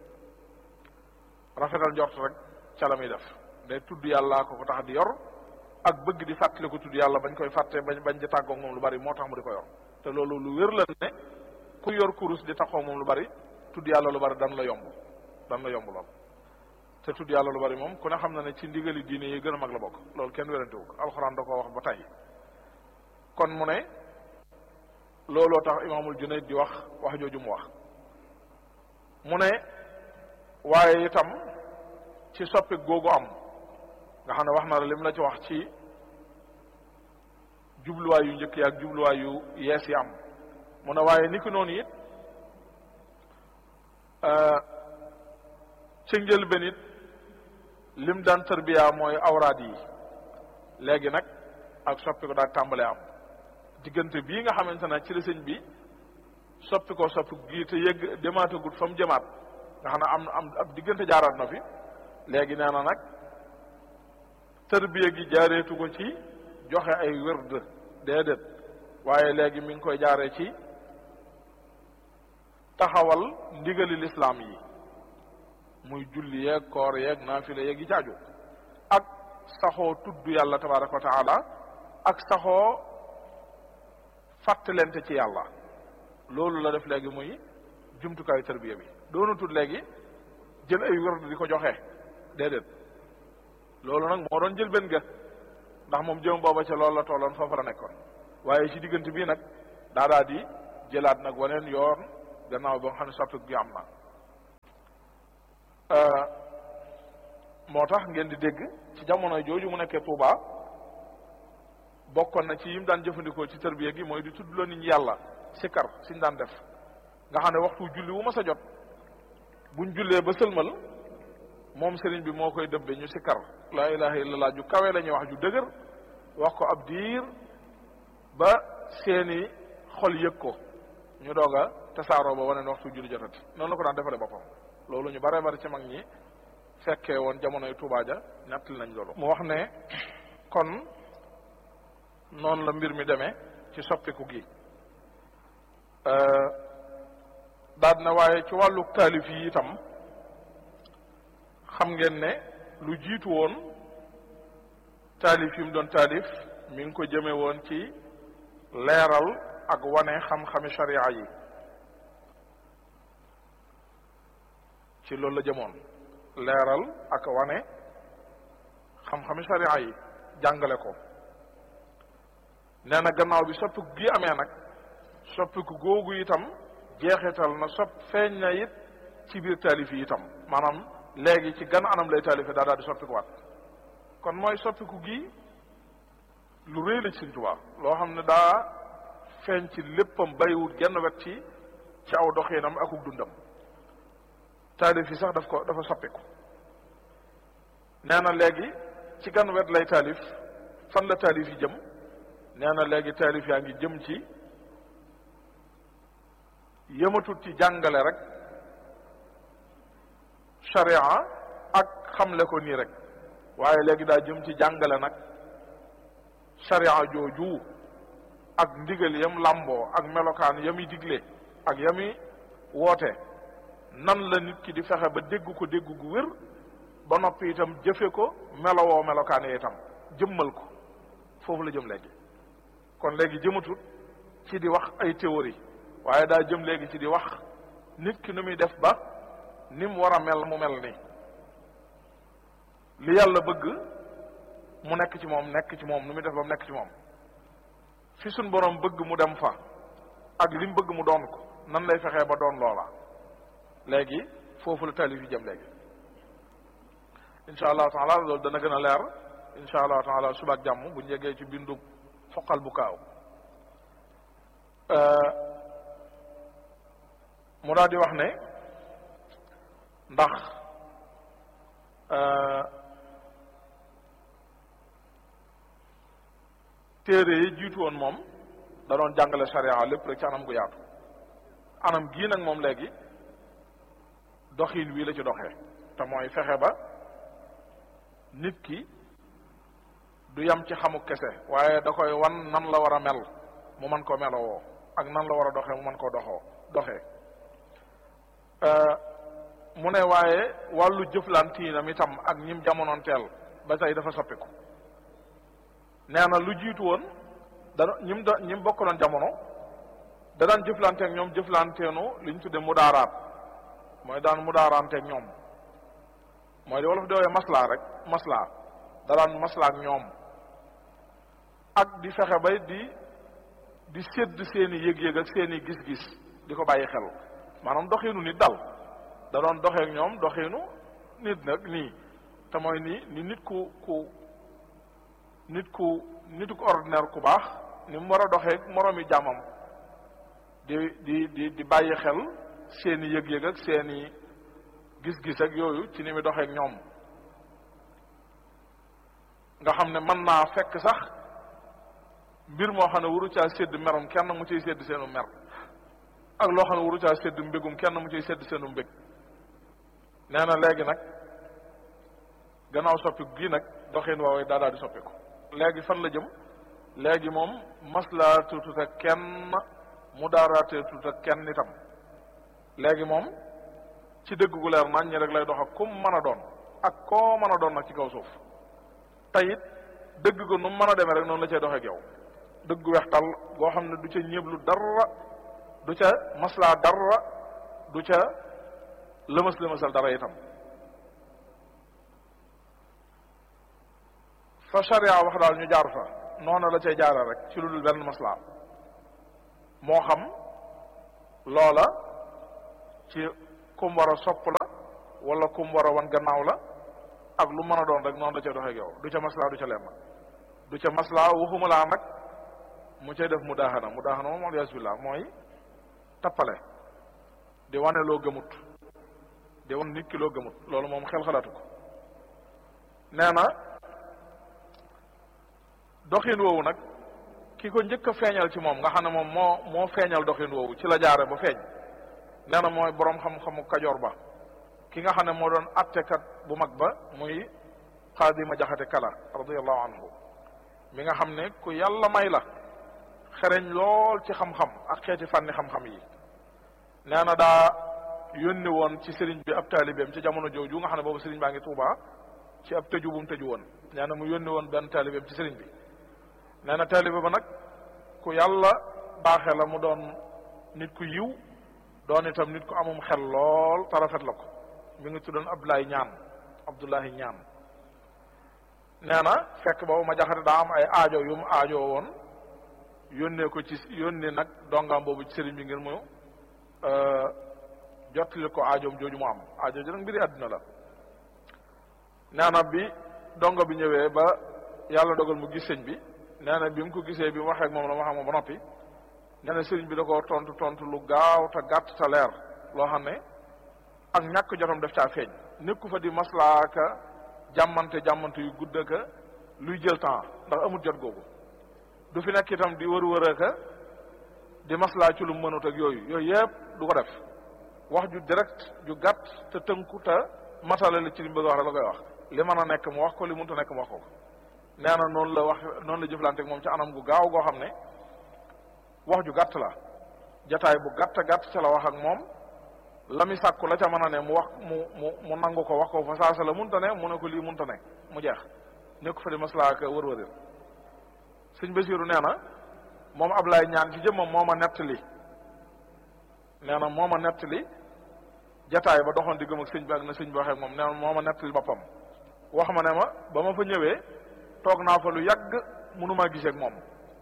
rafetal njort rek ca la muy def day tudd yàlla ko ko tax di yor ak bëgg di fàttali ko tudd yàlla bañ koy fàtte bañ bañ di tàggoog moom lu bari moo tax mu di ko yor te loolu lu wér la ne ku yor kurus di taxaw moom lu bari tudd yàlla lu bari dan la yomb dan la yomb lool te tudd yàlla lu bari moom ku ne xam na ne ci ndigali diine yi gën a mag la bokk loolu kenn wérantewu ko alxuraan da koo wax ba tey kon mu ne looloo tax imaamul Junayd di wax wax jooju mu wax mu ne waaye itam ci soppi googu am nga xam ne wax na la lim la ci wax ci jubluwaay yu njëkk yi ak jubluwaay yu yees yi am mu ne waaye ni ki noonu it ci njëlbéen it lim daan tarbiya mooy awraad yi léegi nag ak soppi ko daal tàmbalee am diggante bii nga xamante ne ci la sëñ bi soppi ko soppi gii te yëgg demaatagut fa mu jëmaat nga xam ne am am ab diggante jaaraat na fi léegi nee na nag tarbiya gi jaareetu ko ci joxe ay wërd déedéet waaye léegi mi ngi koy jaaree ci taxawal ndigali lislaam yi muy julli yeeg koor yeeg naafila yeeg yi caaju ak saxoo tudd yàlla tabaraka wa taala ak saxoo fàttalente ci yàlla loolu la def léegi muy jumtukaayu tarbiya bi doonatul léegi jël ay wërd di ko joxe déedéet loolu nag moo doon jël benn ga ndax moom jëm booba ca loolu la tolloon foofu la nekkoon waaye ci diggante bii nag daa daa di jëlaat nag waneen yoon gannaaw ba nga xam ne soppi gi am na moo tax ngeen di dégg ci jamono jooju mu nekkee Touba bokkoon na ci yim daan jëfandikoo ci tërbiya gi mooy di tudd loo nit ñi yàlla sikar siñ daan def nga xam ne waxtu julli wu ma sa jot buñ jullee ba sëlmal moom sëriñ bi moo koy dëbbe ñu sikar laa ilaha illallah ju kawe la ñuy wax ju dëgër wax ko ab diir ba seeni xol yëg ko ñu doog a tasaaroo ba wane ne waxtu julli jotati noonu la ko daan defale boppam loolu ñu bare bari ci mag ñi fekkee woon jamonoy Tuubaa ja ñettali nañ loolu mu wax ne kon noonu la mbir mi demee ci soppiku gi daal na waaye ci wàllu taalif yi itam xam ngeen ne lu jiitu woon taalif yi mu doon taalif mi ngi ko jëme woon ci leeral ak wane xam-xami sharia yi ci loolu la jëmoon leeral ak wane xam-xami sharia yi jàngale ko nee na gannaaw bi soppiku gi amee nag soppiku googu itam jeexital na sopp feeñ na it ci biir taalif yi itam maanaam léegi ci gan anam lay taalife daa daal di soppikuwaat kon mooy soppiku gi lu rëy la ci Sëriñ Tuubaa loo xam ne daa feeñ ci léppam bàyyiwut genn wet ci ci aw doxinam akuk dundam taalif yi sax daf ko dafa soppiku nee na léegi ci gan wet lay taalif fan la taalif yi jëm nee na léegi taalif yaa ngi jëm ci yëmatut ci jàngale rek sharia ak xamle ko nii rek waaye léegi daa jëm ci jàngale nag sharia jooju ak ndigal yam làmboo ak melokaan yami digle ak yami woote nan la nit ki di fexe ba dégg ko dégg gu wér ba noppi itam jëfe ko melowoo melokaan yi itam jëmmal ko foofu la jëm léegi kon léegi jëmatut ci di wax ay théorie waaye daa jëm léegi ci di wax nit ki nu muy def ba ni mu war a mel mu mel ni li yàlla bëgg mu nekk ci moom nekk ci moom nu muy def ba mu nekk ci moom fi suñ borom bëgg mu dem fa ak li mu bëgg mu doon ko nan lay fexee ba doon loola léegi foofu la taalif yi jëm léegi incha allahu taala loolu dana gën a leer incha allahu taala suba ak jàmm bu njegee ci bindu foqal bu kaaw mu daal di wax ne ndax téere yi jiitu woon moom da doon jàngale sharia lépp rek ci anam gu yaatu anam gii nag moom léegi doxin wii la ci doxee te mooy fexe ba nit ki du yam ci xamu kese waaye da koy wan nan la war a mel mu mën koo melowoo ak nan la war a doxee mu mën koo doxoo doxee mu ne waaye wàllu jëflantiinam itam ak ñim jamonoon teel ba tey dafa soppiku nee na lu jiitu woon dana ñim da ñim bokkaloon jamono da daan jëflanteeg ñoom jëflanteenu li ñu tudde mudaaraat mooy daan mudaaraanteeg ñoom mooy li wolof di woowee maslaa rek maslaa da daan maslaa ak ñoom ak di fexe bay di di sédd seeni yëg-yëg ak seeni gis-gis di ko bàyyi xel maanaam doxiinu nit dal da doon doxeek ñoom doxiinu nit nag nii te mooy nii ni nit ku ku nit ku nitu ko ordinaire ku baax ni mu war a doxeek moroomi jàmmam di di di di bàyyi xel seeni yëg-yëg ak seeni gis-gis ak yooyu ci ni muy doxeek ñoom nga xam ne mën naa fekk sax mbir moo xam ne waru caa sédd merum kenn mu ciy sédd seenu mer ak loo xam ne waru caa sédd mbégum kenn mu ciy sédd seenu mbég nee na léegi nag gannaaw soppiku gii nag doxin woowee daa daal di soppiku léegi fan la jëm léegi moom maslaa tutut ak kenn mu daaraatee tutut ak kenn itam léegi moom ci dëgg gu leer nañ ñi rek lay dox ak kum mën a doon ak koo mën a doon nag ci kaw suuf te it dëgg ko nu mu mën a demee rek noonu la cay doxee ak yow dëgg gu weextal goo xam ne du ca ñëblu dara du ca maslaa dara du ca lëmas lëmasal dara itam fa sharia wax daal ñu jaar fa noonu la cay jaara rek ci lu dul benn maslaa moo xam loola ci kum war a sopp la wala kum war a wan gannaaw la ak lu mën a doon rek noonu da ca doxee ak yow du ca maslaa du ca lenn du ca maslaa waxuma laa nag mu cay def mu daaxana mu daaxana moom alias billah mooy tappale di wane loo gëmut di wan nit ki loo gëmut loolu moom xel xalaatu ko nee na doxin woowu nag ki ko njëkk a feeñal ci moom nga xam ne moom moo moo feeñal doxin woowu ci la jaare ba feeñ nee na mooy boroom xam-xamu kajoor ba ki nga xam ne moo doon attekat bu mag ba muy xaadima jaxate kala radiallahu anhu mi nga xam ne ku yàlla may la xereñ lool ci xam-xam ak xeeti fànni xam-xam yi nee na daa yónni woon ci sëriñ bi ab taalibeem ci jamono jooju nga xam ne boobu sëriñ baa ngi tuubaa ci ab tëju bu mu tëju woon nee na mu yónni woon benn taalibeem ci sëriñ bi nee na taalibe ba nag ku yàlla baaxe la mu doon nit ku yiw doon itam nit ku amum xel lool te rafet la ko mi ngi tuddoon Abdoulaye ñaan Abdoulaye ñaan nee na fekk boobu ma jaxate daa am ay aajo yu mu aajoo woon yónnee ko ci yónnee nag dongaam boobu ci sëriñ bi ngir mu jottali ko aajoom jooju mu am aajo ji nag mbiri àdduna la nee na bi dongo bi ñëwee ba yàlla dogal mu gis sëñ bi nee na bi mu ko gisee bi mu waxee ak moom la ma xam moom ba noppi nee na sëriñ bi da ko tontu tontu lu gaaw te gàtt te leer loo xam ne ak ñàkk jotam def caa feeñ nekku fa di maslaaka jàmmante jàmmante yu gudd ka luy jël temps ndax amul jot googu du fi nekk itam di wër wër ka di maslaa ci lu mënut ak yooyu yooyu yëpp du ko def wax ju direct ju gàtt te tënku te matale la ci li mu bëgg a wax rek la koy wax li mën a nekk mu wax ko li mënut a nekk mu wax ko nee na noonu la wax noonu la jëflante ak moom ci anam gu gaaw goo xam ne wax ju gàtt la jataay bu gàtt gàtt ca la wax ak moom la mi sàkku la ca mën a ne mu wax mu mu mu nangu ko wax ko fa saasa la munta ne mu ne ko lii munta ne mu jeex nekk fa di maslaa ak wër-wërir sëñ Basiiru nee na moom Ablaay ñaan ci jëmmam moo ma nettali nee na moo ma nettali jataay ba doxoon di gëm ak sëñ bi ak na sëñ bi waxee ak moom nee na moo ma nettali boppam wax ma ne ma ba ma fa ñëwee toog naa fa lu yàgg mënumaa gisee ak moom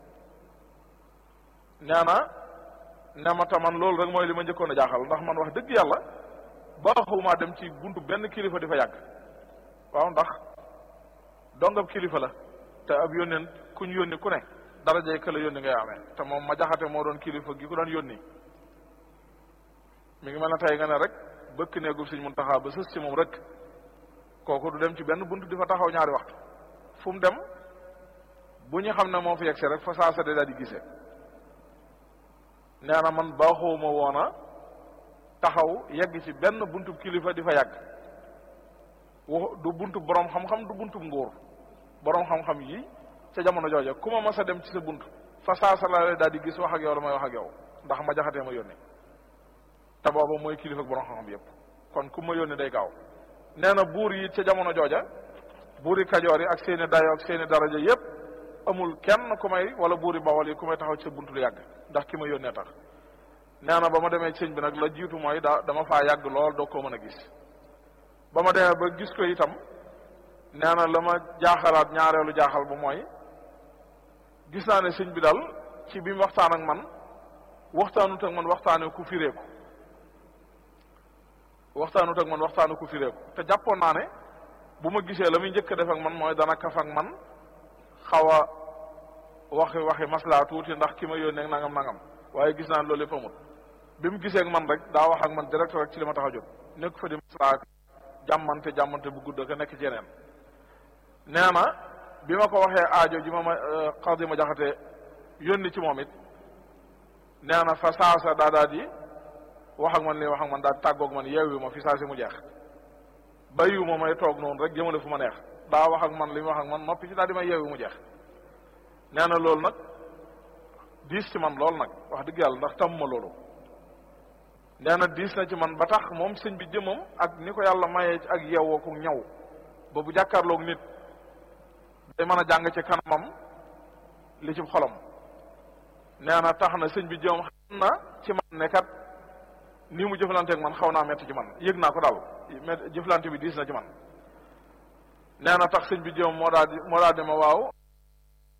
nee na ne ma taman loolu rek mooy li ma njëkkoon a jaaxal ndax man wax dëgg yàlla baaxumaa dem ci buntu benn kilifa di fa yàgg waaw ndax dongab kilifa la te ab yónneen ku ñu yónni ku ne darajay ka la yónni ngay amee te moom ma jaxate moo doon kilifa gi ko doon yónni mi ngi mel ne tey nga ne rek bëkk neegul Sëñ Muntaxa ba sës ci moom rek kooku du dem ci benn buntu di fa taxaw ñaari waxtu fu mu dem bu ñu xam ne moo fi yegg si rek fa saasa de daal di gisee nee na man baaxoowuma woona taxaw yegg ci benn buntu kilifa di fa yàgg wax du buntu borom xam-xam du buntu nguur borom xam-xam yi ca jamono jooja ku ma mas a dem ci sa bunt fa saasa la daal di gis wax ak yow la may wax ak yow ndax ma jaxatee ma yónni te booba mooy kilifa ak borom xam-xam yépp kon ku ma yónni day gaaw nee na buur yi ca jamono jooja buuri kajoor yi ak seeni dayo ak seeni daraja yépp amul kenn ku may wala buuri bawol yi ku may taxaw ci sa buntu lu yàgg ndax ki ma yónnee tax nee na ba ma demee sëñ bi nag la jiitu mooy daa dama faa yàgg lool doo koo mën a gis ba ma demee ba gis ko itam nee na la ma jaaxalaat ñaareelu jaaxal ba mooy gis naa ne sëñ bi daal ci bi mu waxtaan ak man waxtaanut ak man waxtaane ku fireeku waxtaanut ak man waxtaane ku fireeku te jàppoon naa ne bu ma gisee la muy njëkk a def ak man mooy dana kaf ak man xaw a waxi waxi maslaa tuuti ndax ki ma yónnee nangam nangam waaye gis naa ne loolu yëpp amut bi mu gisee ak man rek daa wax ak man direct rek ci li ma tax a jóg nekk fa di maslaa jàmmante jàmmante bu gudd ka nekk ci yeneen nee na bi ma ko waxee aajo ji ma ma xaw ma jaxate yónni ci moom it nee na fa saasa daa daa di wax ak man li wax ak man daal di tàggoog man yeewu ma fi saa si mu jeex bayu ma may toog noonu rek jëmale fu ma neex daa wax ak man li mu wax ak man noppi ci daal di may yeewu mu jeex nee na loolu nag diis ci man lool nag wax dëgg yàlla ndax tàmm ma loolu nee na diis na ci man ba tax moom sëñ bi jëmam ak ni ko yàlla mayee ak yeewoo ko ñaw ba bu jàkkaarloog nit day mën a jàng ci kanamam li ci xolam nee na tax na sëñ bi jëmam xam na ci man ne kat nii mu jëflanteeg man xaw naa metti ci man yëg naa ko daal mais jëflante bi diis na ci man nee na tax sëñ bi jëmam moo daal di moo daal di ma waaw